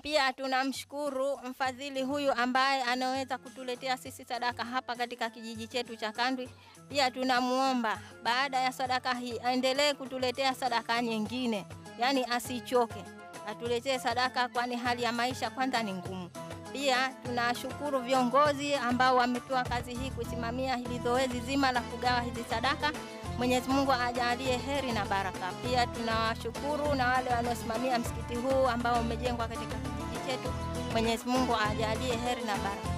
Pia tunamshukuru mfadhili huyu ambaye anaweza kutuletea sisi sadaka hapa katika kijiji chetu cha Kandwi. Pia tunamuomba baada ya sadaka hii aendelee kutuletea sadaka nyingine, yaani asichoke, atuletee sadaka, kwani hali ya maisha kwanza ni ngumu. Pia tunashukuru viongozi ambao wamepewa kazi hii kusimamia hili zoezi zima la kugawa hizi sadaka. Mwenyezi Mungu ajalie heri na baraka. Pia tunawashukuru na wale wanaosimamia msikiti huu ambao umejengwa katika kijiji chetu. Mwenyezi Mungu ajalie heri na baraka.